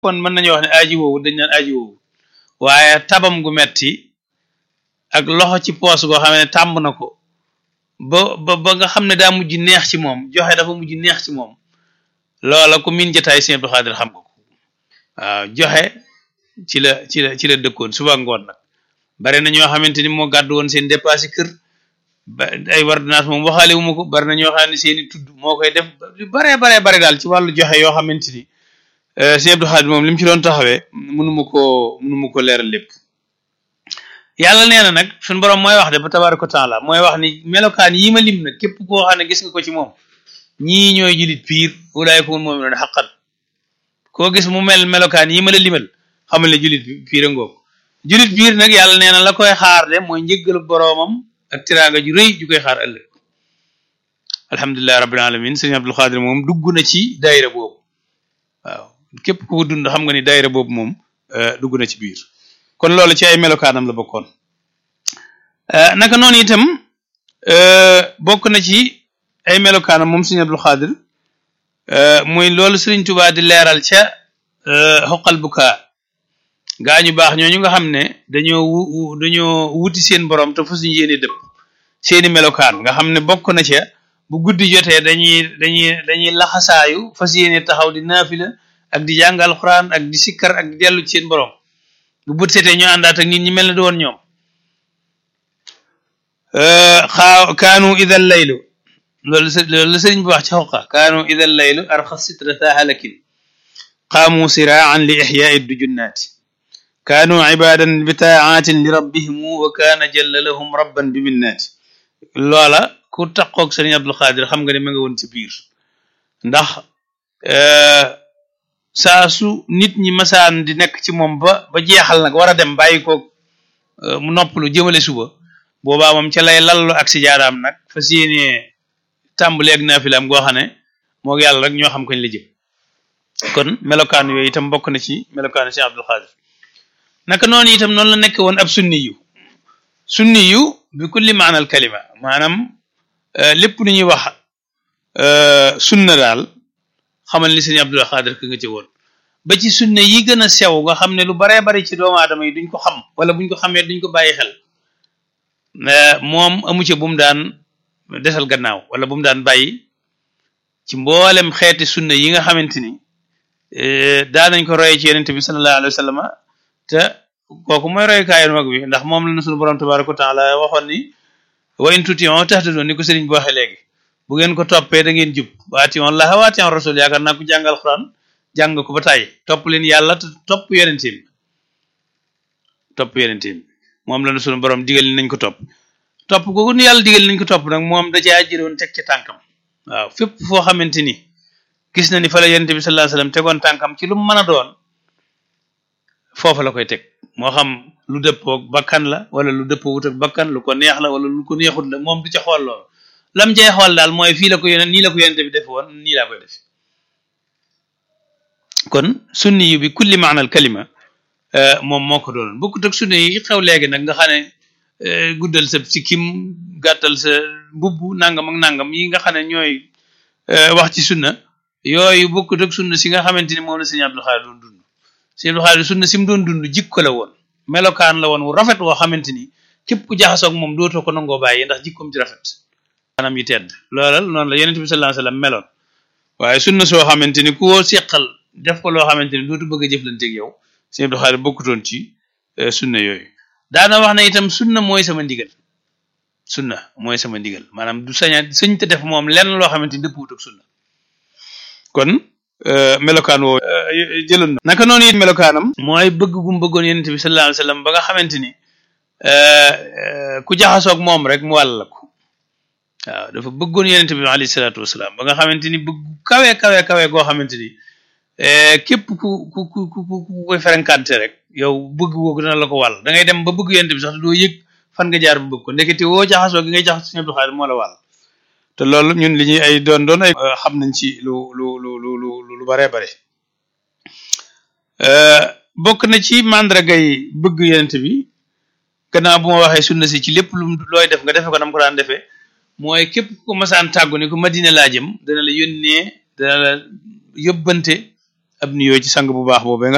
kon mën nañu wax ne aji woowu dañ naan aji woowu waaye tabam gu metti ak loxo ci poos goo xam ne tàmb na ko ba ba ba nga xam ne daa mujj neex ci moom joxe dafa mujj neex ci moom loola ku min jotaay Sëñ Abdou Khadre xam nga ko waaw joxe ci la ci la ci la dëkkoon suba ngoon nag bari na ñoo xamante ni moo gàddu woon seen dépassé kër ba ay ordonnance moom waxaale wu ma ko bari na ñoo xam ne seen i tudd moo koy def yu baree baree bare daal ci wàllu joxe yoo xamante ni Sëñ Abdou Khadre moom li mu ci doon taxawee mënuma koo mënuma ko leeral lépp yàlla nee na nag suñu borom mooy wax de ba tabaaraka taala mooy wax ni melokaan yi ma lim nag képp koo xam ne gis nga ko ci moom ñii ñooy julit piir ulaay ko mun moom doon xaqan koo gis mu mel melokaan yi ma la limal xamal ne julit piir a ngoog julit piir nag yàlla nee na la koy xaar de mooy njëggalu boroomam ak tiraanga ju rëy ju koy xaar ëllëg alhamdulilahi rabbil alamin sëñ Abdou Khadre moom dugg na ci daayira boobu waaw képp ku ko dund xam nga ni daayira boobu moom dugg na ci biir kon loolu ci ay melokaanam la bokkoon naka noonu itam bokk na ci ay melokaanam moom sëñ Abdou Khadre muy loolu Sëriñ Tuubaa di leeral ca xoqal bukaa gaa ñu baax ñooñu nga xam ne dañoo wu dañoo wuti seen borom te fu suñu yéene dëpp seeni melokaan nga xam ne bokk na ca bu guddi jotee dañuy dañuy dañuy laxasaayu fas yéene taxaw di naafila ak di jàng alxuraan ak di sikkar ak di dellu ci seen borom bu bët setee ñu àndaat ak nit ñi mel ne du woon ñoom xaa kaanu idal laylu loolu loolu la sëriñ bi wax ci xoqa kaanu idal laylu arxa sitra halakin qaamu siraan li ixyaai dujunnaati kaanu ibadan bi taatin li rabbihimu wa kaana jalla lahum rabban bi minnaati loola ku taqoog sëriñ Abdou Khadre xam nga ne ma nga woon ci biir ndax saa su nit ñi masaan di nekk ci moom ba ba jeexal nag war a dem bàyyi ko mu noppalu jëmale suba boobaa moom ca lay lallu ak si jaaraam nag fas yéene tàmbali ak naafilaam goo xam ne moo yàlla rek ñoo xam kañ la jëm kon melokaan yooyu itam bokk na ci melokaanu Cheikh Abdou Khadre naka noonu itam noonu la nekk woon ab sunni yu sunni yu bi kulli maanal kalima maanaam lépp lu ñuy wax sunna daal xamal ni sëñ Abdou Khadre ka nga ci woon ba ci sunna yi gën a sew nga xam ne lu baree bari ci doomu aadama yi duñ ko xam wala buñ ko xamee duñ ko bàyyi xel moom amu ci bu mu daan desal gannaaw wala bu mu daan bàyyi ci mboolem xeeti sunna yi nga xamante ni daa nañ ko roye ci yonent bi sallallahu alayhi wa sallam te kooku mooy royukaayu mag bi ndax moom la na sunu borom tabaraka wa taala waxoon ni wa in tuti'u tahtadu ni ko sëriñ bi waxee léegi bu ngeen ko toppee da ngeen jub wa ati'u llaha wa ati'u rasul yaakaar naa ko jàngal Alxuraan jàng ko ba tàyyi topp leen yàlla te topp yonent bi topp yonent bi moom la na sunu borom digal nañ ko topp topp googu nu yàlla digal nañ ko topp nag moom da caa jëloon teg ci tànkam waaw fépp foo xamante ni gis na ni fa la yonent bi sallallahu alayhi wasallam tegoon tànkam ci lu mu mën a doon foofa la koy teg moo xam lu dëppoog bakkan la wala lu dëppoo wut ak bakkan lu ko neex la wala lu ko neexut la moom du ca xool loolu lam cay xool daal mooy fii la ko yonent nii la ko yonent bi def woon nii laa koy def kon sunni yu bi kulli maanal kalima moom moo ko doonoon bokkut ak sunni yi xew léegi nag nga xam ne guddal sa sikkim gàttal sa mbubb nangam ak nangam yi nga xam ne ñooy wax ci sunna yooyu bokkut ak sunna si nga xamante ni moom la sëñ Abdou Khadre doon dund sëñ Abdou Khadre sunna si mu doon dund jikko la woon melokaan la woon wu rafet woo xamante ni képp ku jaxasoog moom dootoo ko nangoo bàyyi ndax jikkoom ci rafet anam yi tedd loola noonu la yonent bi sallallahu alayhi wasallam meloon waaye sunna soo xamante ni ku woo seqal def ko loo xamante ni dootu bëgg a jëflanteeg yow sëñ Abdou Khadre bokkutoon ci sunna yooyu daana wax na itam sunna mooy sama ndigal sunna mooy sama ndigal maanaam du saña sëñ te def moom lenn loo xamante ni dëppwut ak sunna kon melokaan woo jëloon na naka noonu it melokaanam mooy bëgg gum bëggoon yonent bi sallallahu alayhi wasallam ba nga xamante ni ku jaxasoog moom rek mu wàll la ko waaw dafa bëggoon yonent bi alayhi salaatu wasalaam ba nga xamante ni bëgg kawe kawe kawe goo xamante ni képp ku ku ku ku ku koy ferenkante rek yow bëgg googu dina la ko wàll da ngay dem ba bëgg yonent bi sax doo yëg fan nga jaar bu bëgg ko ndekete woo jaxasoo gi ngay jaxas Sëñ Abdou Khadre moo la wàll te loolu ñun li ñuy ay doon doon ay xam nañ ci lu lu lu lu lu lu bare bare bokk na ci màndargay bëgg yonent bi gannaaw bu ma waxee sunna si ci lépp lu looy def nga defe ko nam ko daan defee mooy képp ku masaan tàggu ni ko Madina laa jëm dana la yónnee dana la yóbbante ab nuyoo ci sang bu baax boobee nga